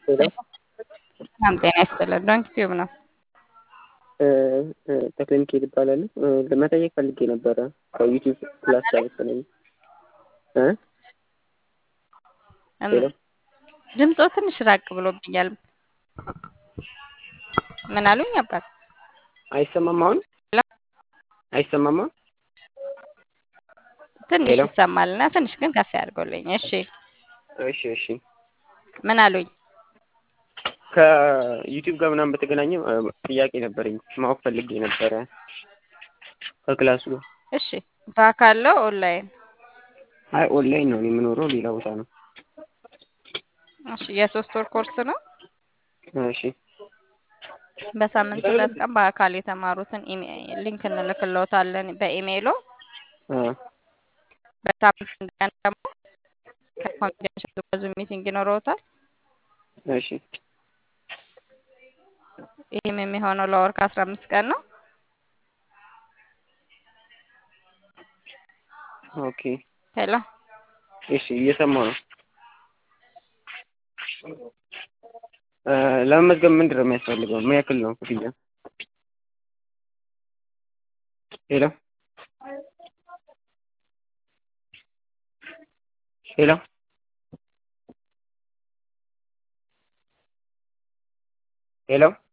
ሰላም ጤና ይስጥልን። ዶንኪ ቲዩብ ነው። ተክለ ሚካኤል እባላለሁ። ለመጠየቅ ፈልጌ ነበረ ከዩቲዩብ ክላስ ጋር መሰለኝ። ሄሎ ድምፆ ትንሽ ራቅ ብሎብኛል። ምን አሉኝ አባት? አይሰማም አሁን? አይሰማም አሁን? ትንሽ ሄሎ ይሰማል እና ትንሽ ግን ከፍ ያድርጎልኝ። እሺ እሺ እሺ ምን አሉኝ? ከዩቲዩብ ጋር ምናምን በተገናኘ እ፣ ጥያቄ ነበረኝ ማወቅ ፈልጌ ነበረ ከክላሱ ጋር። እሺ በአካል ነው ኦንላይን? አይ ኦንላይን ነው እኔ የምኖረው ሌላ ቦታ ነው። እሺ የሶስት ወር ኮርስ ነው። እሺ በሳምንት ሁለት ቀን በአካል የተማሩትን ኢሜ- ሊንክ እንልክልዎታለን በኢሜይሎ። አ በሳምንት አንድ ቀን ደግሞ ከኮንፊደንሻል በዙም ሚቲንግ ይኖረዎታል። እሺ ይህም የሚሆነው ለወር ከአስራ አምስት ቀን ነው። ኦኬ ሄሎ እሺ እየሰማሁ ነው። እ፣ ለመመዝገብ ምንድን ነው የሚያስፈልገው? ምን ያክል ነው ክፍያ? ሄሎ ሄሎ ሄሎ